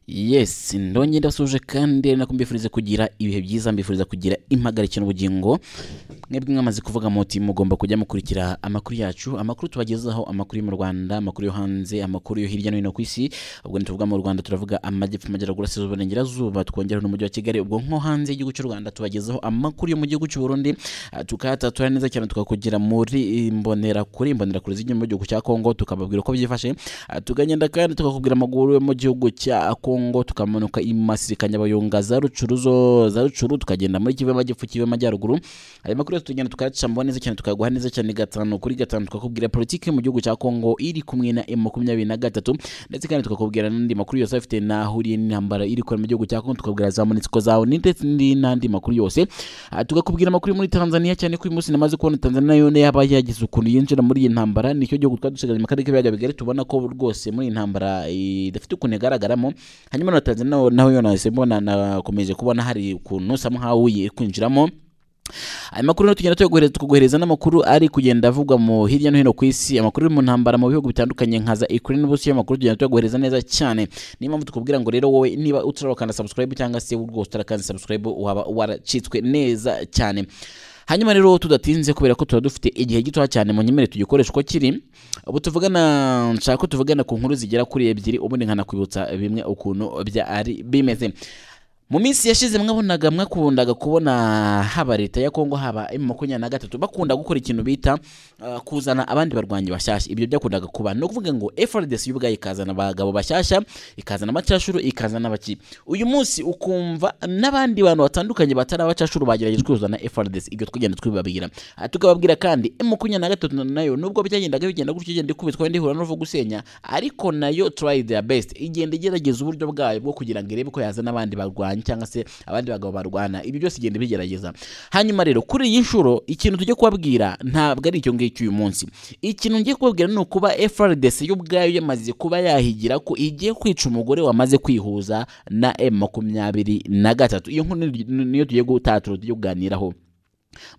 yes ndongeye ndasuje kandi nako mbifurize kugira ibihe byiza mbifuriza kugira impagarike n'ubugingo mwebwe mwamaze kuvuga muti mugomba kujya mukurikira amakuru yacu amakuru tubagezaho amakuru yo mu rwanda amakuru yo hanze amakuru yo hirya no hino ku isi ubwo ntituvuga mu rwanda turavuga amajyepfo amajyaruguru asizuba n'ingirazuba twongeraho n'umujyi wa kigali ubwo nko hanze y'igihugu cy'u rwanda tubagezaho amakuru yo mu gihugu cy'u burundi ah, tukayatatura neza cyane tukakugira muri imbonera kuri imbonera kure z'igihugu mu gihugu cya kongo tukababwira uko byifashe Ah, tukagenda kandi tukakubwira amaguru yo mu gihugu cya kongo tukamanuka i masirika nyabayonga za rucuruzo za rucuru tukagenda muri kivu y'amajyepfo kivu y'amajyaruguru ayo makuru yose tugenda tukayacamuha neza cyane tukayaguha neza cyane gatanu kuri gatanu tukakubwira politiki mu gihugu cya kongo iri kumwe na m makumyabiri na gatatu ndetse kandi tukakubwira n'andi makuru yose afite n'ahuriye n'intambara iri kubera mu gihugu cya kongo tukakubwira za monitsiko zawe ndetse n'indi- n'andi makuru yose Ah, tukakubwira amakuru yo muri tanzania cyane ko uyu munsi namaze kubona tanzania nayo yaba yagize ukuntu yinjira muri iyi ntambara nicyo gihugu twari dusigaje mu karere k'ibiyaga bigari tubona ko rwose muri iyi ntambara idafite ukuntu igaragaramo hanyuma na tanzania naho- naho yo nahise mbona nakomeje kubona hari ukuntu somehow iri kwinjiramo ayo makuru rero tugenda tuyaguhereza- tukaguhereza n'amakuru ari kugenda avugwa mu hirya no hino ku isi amakuru ari mu ntambara mu bihugu bitandukanye nka za Ukraine n'Uburusiya amakuru tugenda tuyaguhereza neza cyane niyo mpamvu tukubwira ngo rero wowe niba utarakanda subscribe cyangwa se rwose utarakanze subscribe waba waracitswe neza cyane hanyuma rero tudatinze kubera ko tuba dufite igihe gito cyane mu nyemere tugikoresha uko kiri ubu tuvugana nshaka ko tuvugana ku nkuru zigera kuri ebyiri ubundi nkanakwibutsa bimwe ukuntu byari bimeze mu minsi yashize mwabonaga mwakundaga kubona haba leta ya kongo haba emu makumyabiri na gatatu bakunda gukora ikintu bita uh, kuzana abandi barwanyi bashyashya ibyo byakundaga kuba ni ukuvuga ngo frdc y'ubwayo ikazana abagabo bashyashya ikazana abacashuru ikazana abaki uyu munsi ukumva n'abandi bantu batandukanye batari abacashuru bagerageje kuzana frdc ibyo twigenda twibabwira Ah, tukababwira kandi emu makumyabiri na gatatu nayo nubwo byagendaga bigenda gutyo igenda ikubitwa ndihura n'uva gusenya ariko nayo try their best igenda igerageza uburyo bwayo bwo kugira ngo irebe ko yazana abandi barwanyi cyangwa se abandi bagabo barwana ibyo byose igenda ibigerageza hanyuma rero kuri iyi nshuro ikintu tujye kubabwira ntabwo ari icyo ngicyo uyu munsi ikintu ngiye kubabwira ni ukuba frdc yo ubwayo yamaze kuba yahigira ko igiye kwica umugore wamaze kwihuza na m makumyabiri na gatatu iyo nkuru ni- ni- niyo tugiye gutatura tugiye kuganiraho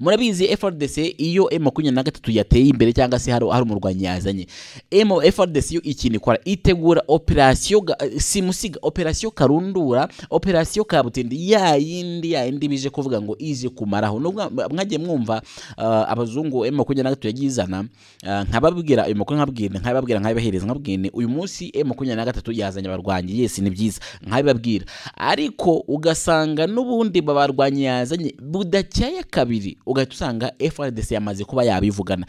murabizi frdc iyo m makumyabiri na gatatu yateye imbere cyangwa se hari hari umurwanyi yazanye m frdc yo ikintu ikora itegura operasiyo ga- simusiga operasiyo karundura operasiyo kabutindi ya yindi ya yindi bije kuvuga ngo ije kumaraho nubwo mwagiye mwumva ah, abazungu m makumyabiri na gatatu yagizana ah, nkababwira ayo makuru nkababwira nkababwira nkabibahereza nkabwira uyu munsi m makumyabiri na gatatu yazanye abarwanyi yes ni byiza nkabibabwira ariko ugasanga n'ubundi babarwanyi yazanye budakeye kabiri ugahita usanga frdc yamaze kuba yabivugana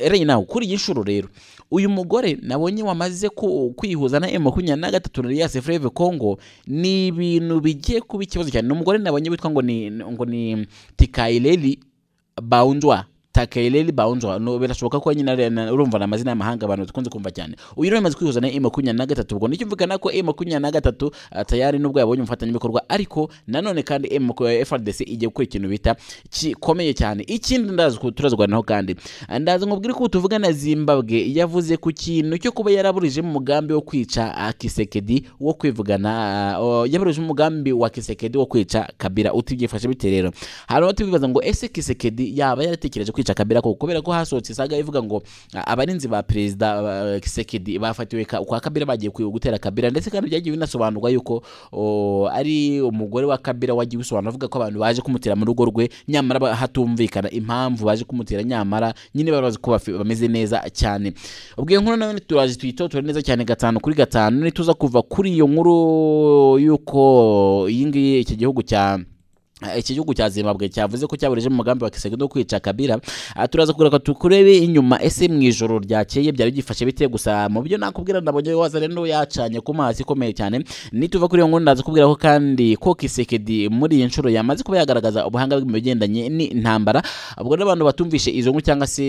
rero nawe kuri iyi nshuro rero uyu mugore nabonye wamaze ku- kwihuza na makumyabiri na gatatu na Elias Freve Congo ni ibintu bigiye kuba ikibazo cyane ni umugore nabonye witwa ngo ni ngo ni Tikaileli Baundwa Takaileli Baundwa no birashoboka ko nyina ari- na- urumva ni amazina y'amahanga abantu dukunze kumva cyane uyu rero yamaze kwihuza na makumyabiri na gatatu ubwo nicyo mvugana ko makumyabiri na gatatu ah, tayari nubwo yabonye umufatanyabikorwa ariko nanone kandi M- FRDC igiye gukora ikintu bita gikomeye cyane ikindi ndazi ko turazwanaho kandi ndazi nkubwire ko tuvuga na Zimbabwe yavuze ku kintu cyo kuba yaraburije mu mugambi wo kwica ah, Kisekedi wo kwivugana ah, o- yaburije umugambi wa Kisekedi wo kwica Kabila utibyifashe bite rero hari abatibaza ngo ese Kisekedi yaba yaratekereje kwica Kabila koko kubera ko hasohotse isaga ivuga ngo ah, abarinzi ba perezida ah, Kisekedi bafatiwe ka- kwa Kabila bagiye kwi- gutera Kabila ndetse kandi byagiye binasobanurwa yuko o, ari umugore wa Kabila wagiye usobanura avuga ko abantu baje kumutera mu rugo rwe nyamara ba- hatumvikana impamvu baje kumutera nyamara nyine bari bazi ko bafi- bameze neza cyane ubwo iyo nkuru nayo turaje tuyitotora neza cyane gatanu kuri gatanu nituza kuva kuri iyo nkuru y'uko iyi ngiyi iki gihugu cya Eh, iki gihugu cya zimbabwe cyavuze ko cyaburije mu mugambi wa kisegedo wo kwica kabira Ah, turaza kugira tukurebe inyuma ese mu ijoro ryakeye byari byifashe bite gusa mu byo nakubwira ndabonye wazane no yacanye ku mazi ikomeye cyane nituva kuri iyo nkuru ndaza kubwira ko kandi ko kisekedi muri iyi nshuro yamaze kuba yagaragaza ubuhanga bwe mu bigendanye n'intambara ubwo rero abantu batumvishe izo nkuru cyangwa se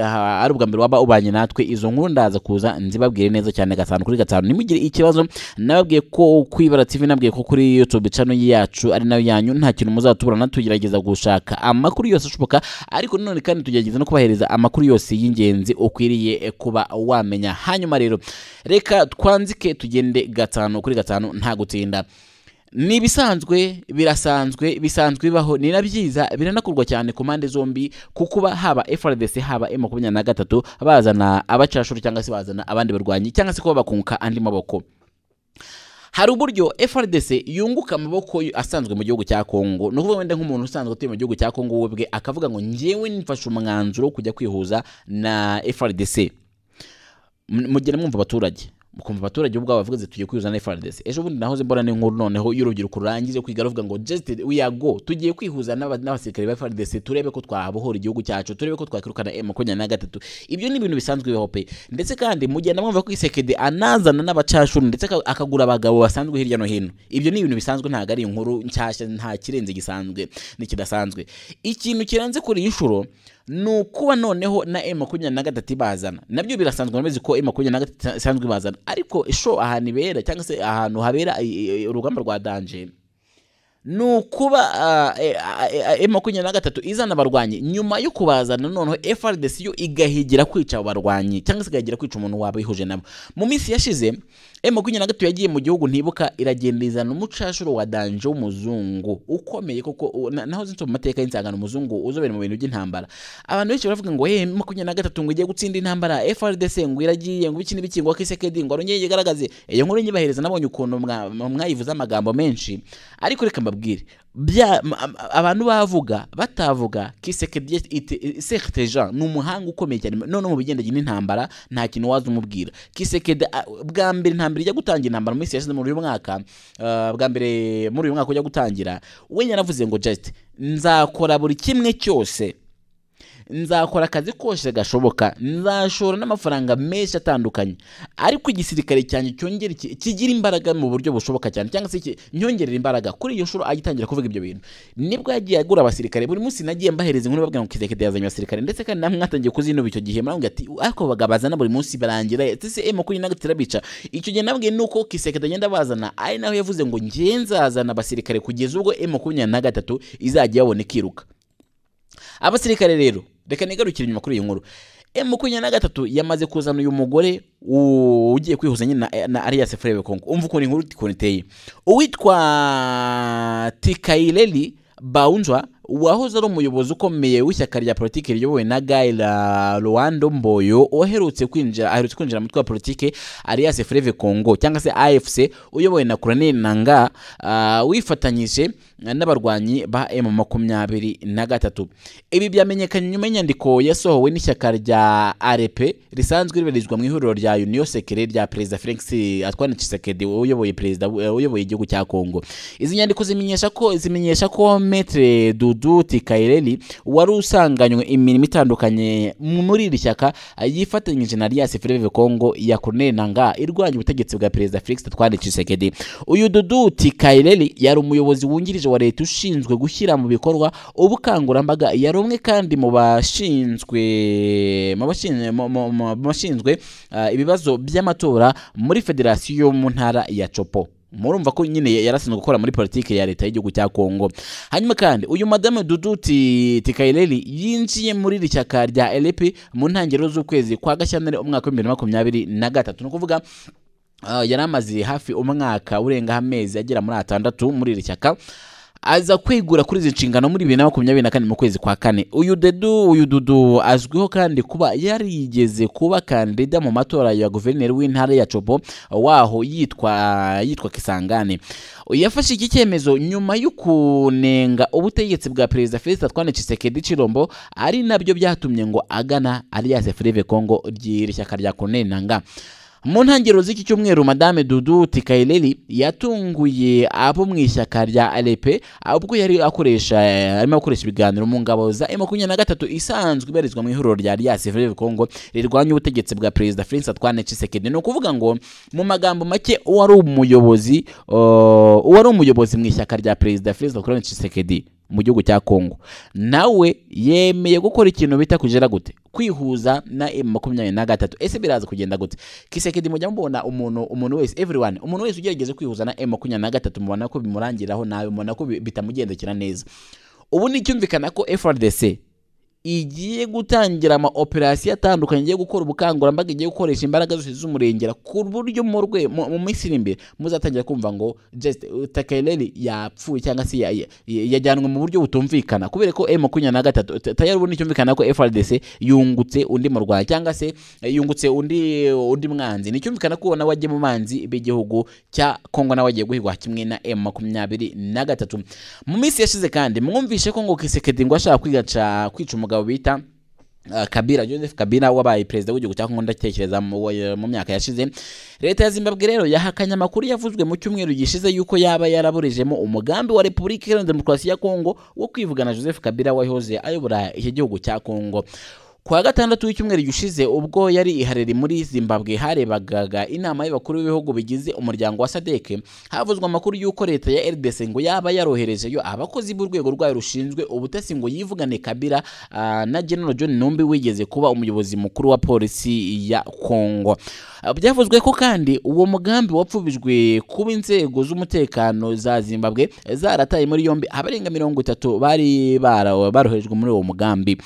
ah, ari ubwa mbere waba ubanye natwe izo nkuru ndaza kuza nzibabwire neza cyane gatanu kuri gatanu nimugire ikibazo nababwiye ko kwibara tv nabwiye ko kuri youtube channel yacu ari nayo yanyu nta kintu muzatubura natugerageza gushaka amakuru yose ashoboka ariko nanone kandi tugerageza no kubahereza amakuru yose y'ingenzi ukwiriye eh, kuba wamenya hanyuma rero reka twanzike tugende gatanu kuri gatanu nta gutinda ni ibisanzwe birasanzwe bisanzwe bibaho ni na byiza biranakorwa cyane ku mpande zombi ku kuba haba frdc haba m makumyabiri na gatatu bazana abacashuru cyangwa se bazana abandi barwanyi cyangwa se kuba bakunka andi maboko hari uburyo FRDC yunguka amaboko y- asanzwe mu gihugu cya Kongo ni ukuvuga wenda nk'umuntu usanzwe utuye mu gihugu cya Kongo we bwe akavuga ngo njyewe nifashe umwanzuro wo kujya kwihuza na FRDC M- mugera mwumva abaturage mukumva abaturage ubwabo bavuga ati tugiye kwihuza na FRDC ejo bundi nahoze mbona n'inkuru noneho y'urubyiruko rurangize kwiga ruvuga ngo just we are go tugiye kwihuza n'aba- n'abasirikare ba FRDC turebe ko twabohora igihugu cyacu turebe ko twakirukana M23 ibyo ni ibintu bisanzwe bibaho pe ndetse kandi mugenda mwumva ko isekede anazana n'abacashuru ndetse aka- akagura abagabo basanzwe hirya no hino ibyo ni ibintu bisanzwe ntabwo ari inkuru nshyashya nta kirenze gisanzwe n'ikidasanzwe ikintu kirenze kuri iyi nshuro ni ukuba noneho na M makumyabiri na gatatu ibazana nabyo birasanzwe bameze ko M makumyabiri na gatatu isanzwe ibazana ariko isho ahantu ibera cyangwa se ahantu habera i- i- urugamba rwa danje ni ukuba ah, eh, ah, eh, M makumyabiri na gatatu izana abarwanyi nyuma yo kubazana noneho FRDC yo igahigira kwica abo barwanyi cyangwa se igahigira kwica umuntu waba yihuje nabo mu minsi yashize M makumyabiri na gatatu yagiye mu gihugu ntibuka iragenda izana umucashuro wa danje w'umuzungu ukomeye kuko u- na- naho zinse mu mateka y'insangano umuzungu uzobere mu bintu by'intambara abantu benshi baravuga ngo hey makumyabiri na gatatu ngo igiye gutsinda intambara FRDC ngo iragiye ngo iki n'ibiki ngo akisekedi ngo arongeye yigaragaze iyo nkuru nyibahereza nabonye ukuntu mwa- mwayivuze amagambo menshi ariko reka mbabwire bya m- am- abantu bavuga batavuga kisekedi sectejean ni umuhanga ukomeye cyane none mu bigendanye n'intambara nta kintu waza umubwira kisekedi a- bwa mbere ntambere ijya gutangira intambara mu minsi yashize muri uyu mwaka ah, bwa mbere muri uyu mwaka ujya gutangira we yaravuze ngo just nzakora buri kimwe cyose nzakora akazi kose gashoboka nzashora n'amafaranga menshi atandukanye ariko igisirikare cyanjye cyongere ki- kigira imbaraga mu buryo bushoboka cyane cyangwa se ki- nyongerera imbaraga kuri iyo shuro agitangira kuvuga ibyo bintu nibwo yagiye agura abasirikare buri munsi nagiye mbahereza inkuru babwira ngo kirekede yazanye abasirikare ndetse kandi namwe mwatangiye kuzinuba icyo gihe murambwira ati ariko bagabazana buri munsi barangira ese emu kuri nagatatu irabica icyo gihe nabwiye nuko kisekede agenda abazana ari naho yavuze ngo njye nzazana abasirikare kugeza ubwo emu makumyabiri na gatatu izajya yabona ikiruka abasirikare rero reka nigarukire inyuma kuri iyi nkuru M makumyabiri na gatatu yamaze kuzana uyu mugore u- ugiye kwihuza nyine na, na Alias Frere Kongo umva ukuntu inkuru ukuntu iteye uwitwa Tikaileli Baunjwa wahoze ari umuyobozi ukomeye w'ishyaka rya politiki riyobowe na Guy La- Lwando Mboyo uherutse kwinjira aherutse kwinjira mu mutwe wa politiki Alias Frere Kongo cyangwa se AFC uyobowe na Colonel Nanga ah, wifatanyije n'abarwanyi ba M makumyabiri na gatatu ibi byamenyekanye nyuma y'inyandiko yasohowe n'ishyaka rya RP risanzwe ribarizwa mu ihuriro rya Union Sacrée rya Perezida Felix Antoine Tshisekedi uyoboye perezida uyoboye igihugu cya Kongo izi nyandiko zimenyesha ko zimenyesha ko Maître Dudu Tikaireli wari usanganywe imirimo itandukanye mu- muri iri shyaka yifatanyije na Alias Freve Congo ya Corneille Nangaa irwanya ubutegetsi bwa Perezida Felix Antoine Tshisekedi uyu Dudu Tikaireli yari umuyobozi wungirije wa leta ushinzwe gushyira mu bikorwa ubukangurambaga yari umwe kandi mu bashinzwe mu bashinzwe mu- mu- mu- mu bashinzwe ah, ibibazo by'amatora muri federasiyo yo mu ntara ya Chopo murumva ko nyine yarasinzwe gukora muri politiki ya leta y'igihugu cya Kongo hanyuma kandi uyu madame Dudu Ti- Tikaireli yinjiye muri iri shyaka rya LP mu ntangiriro z'ukwezi kwa Gashyantare umwaka w'ibihumbi bibiri na makumyabiri na gatatu ni ukuvuga Ah, yari amaze hafi umwaka urenga amezi agera muri atandatu muri iri shyaka aza kwegura kuri izi nshingano muri bibiri na makumyabiri na kane mu kwezi kwa kane uyu dedu uyu dudu azwiho kandi kuba yarigeze kuba kandida mu matora ya guverineri w'intara ya cobo waho yitwa yitwa kisangane yafashe iki cyemezo nyuma yo kunenga ubutegetsi bwa perezida felicitas twane cisekedi cirombo ari nabyo byatumye ngo agana alias freve congo ry'iri shyaka rya corneille nanga mu ntangiriro z'iki cyumweru madame dudu tikaireli yatunguye abo mu ishyaka rya arepe ubwo yari akoresha arimo akoresha ibiganiro mu ngabo za emu makumyabiri na gatatu isanzwe ibarizwa mu ihuriro rya alias frere congo rirwanya ubutegetsi bwa perezida felix antoine tshisekedi ni ukuvuga ngo mu magambo make uwari umuyobozi uh, uwari umuyobozi mu ishyaka rya perezida felix antoine tshisekedi mu gihugu cya Kongo nawe yemeye gukora ikintu bita kugera gute kwihuza na M makumyabiri na gatatu ese biraza kugenda gute Kisekedi mujya mubona umuntu umuntu wese everyone umuntu wese ugerageze kwihuza na M makumyabiri na gatatu mubona ko bimurangiraho nawe mubona ko bi- bitamugendekera neza ubu ni icyumvikana ko FRDC igiye gutangira ama operasiyo atandukanye igiye gukora ubukangurambaga igiye gukoresha imbaraga zose z'umurengera ku buryo mu rwe mu mu minsi iri imbere muzatangira kumva ngo just takayireri yapfuye cyangwa se ya- ya- yajyanwe mu buryo butumvikana kubera ko m makumyabiri na gatatu ta- tayari ubu nticyumvikana ko frdc yungutse undi murwayi cyangwa se eh, yungutse undi undi mwanzi nticyumvikana ko nawe ajya mu banzi b'igihugu cya kongo nawe agiye guhigwa kimwe na m makumyabiri na gatatu mu minsi yashize kandi mwumvishe ko ngo kisekedi ngo ashaka kwigaca kwica umugabo bita Uh, Kabila Joseph Kabila wabaye perezida w'igihugu cya Kongo ndatekereza mu wa- mu myaka yashize leta ya Zimbabwe rero yahakanye amakuru yavuzwe mu cyumweru gishize yuko yaba yaraburijemo umugambi wa Repubulika Iharanira Demokarasi ya Kongo wo kwivugana Joseph Kabila wahoze ayobora iki gihugu cya Kongo kuwa gatandatu w'icyumweru gishize ubwo yari ihariri muri zimbabwe harebagaga inama y'abakuru b'ibihugu bigize umuryango wa sadeke havuzwe amakuru y'uko leta ya rdc ngo yaba yaroherejeyo abakozi b'urwego rwayo rushinzwe ubutasi ngo yivugane kabira ah, na general john numbi wigeze kuba umuyobozi mukuru wa polisi ya kongo Ah, byavuzwe ko kandi uwo mugambi wapfubijwe kuba inzego z'umutekano za zimbabwe zarataye muri yombi abarenga mirongo itatu bari bara- baroherejwe muri uwo mugambi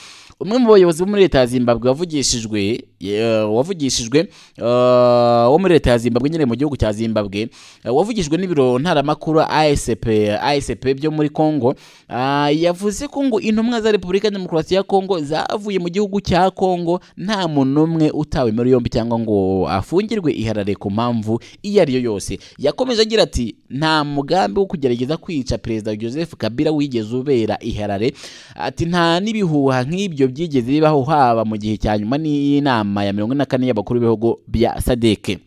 umwe mu bayobozi bo muri leta ya zimbabwe wavugishijwe eh, wavugishijwe eh, wo muri leta ya zimbabwe nyine mu gihugu cya zimbabwe eh, wavugijwe n'ibiro ntaramakuru asp asp byo muri congo ah, yavuze ko ngo intumwa za repubulika ya demokarasi ya congo zavuye mu gihugu cya congo nta muntu n'umwe utawe muri yombi cyangwa ngo afungirwe iharare ku mpamvu iyo ari yo yose yakomeje agira ati nta mugambi wo kugerageza kwica perezida joseph kabila wigeze ubera iharare ati nta n'ibihuha nk'ibyo byigeze bibaho haba mu gihe cya nyuma n'inama ya mirongo ine na kane y'abakuru b'ibihugu bya sadeke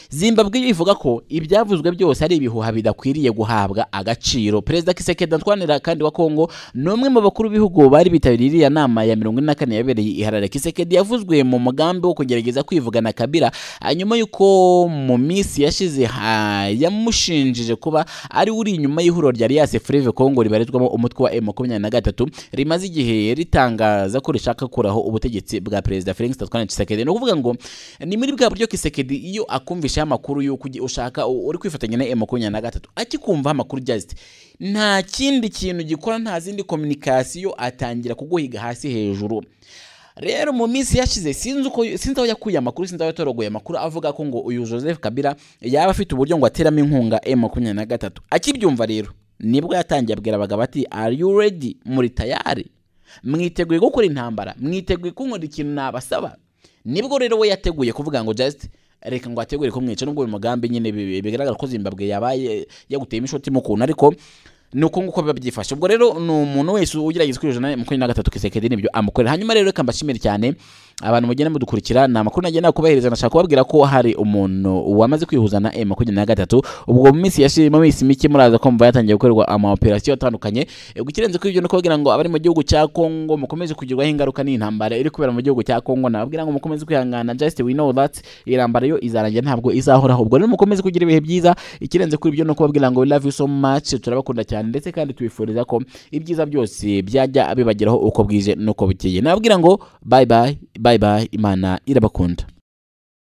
zimbabwe ivuga ko ibyavuzwe byose ari ibihuha bidakwiriye guhabwa agaciro perezida kisekedi antwanira kandi wa kongo ni umwe mu bakuru b'ibihugu bari bitabiriye iriya nama ya mirongo ine na kane yabereye iharare kisekedi yavuzwe mu mugambi wo kugerageza kwivugana kabira ah, nyuma y'uko mu minsi yashize ha- yamushinjije kuba ari uri inyuma y'ihuriro rya riyase fureve kongo ribarizwamo umutwe wa m makumyabiri na gatatu rimaze igihe ritangaza ko rishaka gukuraho ubutegetsi bwa perezida felix tatwana kisekedi ni ukuvuga ngo ni muri bwa buryo kisekedi iyo akumvishaho amakuru y'uko ugi- ushaka u- uri kwifatanya na m makumyabiri na gatatu akikumvaho amakuru just nta kindi kintu gikora nta zindi kominikasiyo atangira kuguhiga hasi hejuru rero mu minsi yashize sinzi uko sinzi aho yakuye amakuru sinzi aho yatorogoye amakuru avuga ko ngo uyu joseph kabila yaba afite uburyo ngo ateramo inkunga m makumyabiri na gatatu akibyumva rero nibwo yatangiye abwira abagabo ati are you ready muri tayari mwiteguye gukora intambara mwiteguye kunkora ikintu nabasaba nibwo rero we yateguye kuvuga ngo just reka ngo ategure kumwica nubwo uyu mugambi nyine bi- bi- bigaragara ko zimbabwe yabaye yaguteyemo ishoti mu kuntu ariko ni uko nguko biba byifashe ubwo rero ni umuntu wese ugerageza kwijana makumyabiri na gatatu kisekedi nibyo amukorera hanyuma rero reka mbashimire cyane abantu mugenda mudukurikira ni amakuru nagenda kubahiriza nashaka kubabwira ko hari umuntu wamaze kwihuza na m makumyabiri na gatatu ubwo mu minsi yashi mu minsi mike muraza kumva yatangiye gukorerwa ama operasiyo atandukanye Eh, ikirenze ko ibyo ni ukubabwira ngo abari mu gihugu cya kongo mukomeze kugirwaho ingaruka n'intambara iri kubera mu gihugu cya kongo nababwira ngo mukomeze kwihangana just we know that irambara yo izarangira ntabwo izahoraho ubwo rero mukomeze kugira ibihe byiza ikirenze kuri ibyo ni ukubabwira ngo we love you so much turabakunda cyane ndetse kandi tubifuriza ko ibyiza byose byajya bibageraho uko bwije n'uko bukeye nababwira ngo bye bye bye bye imana irabakunda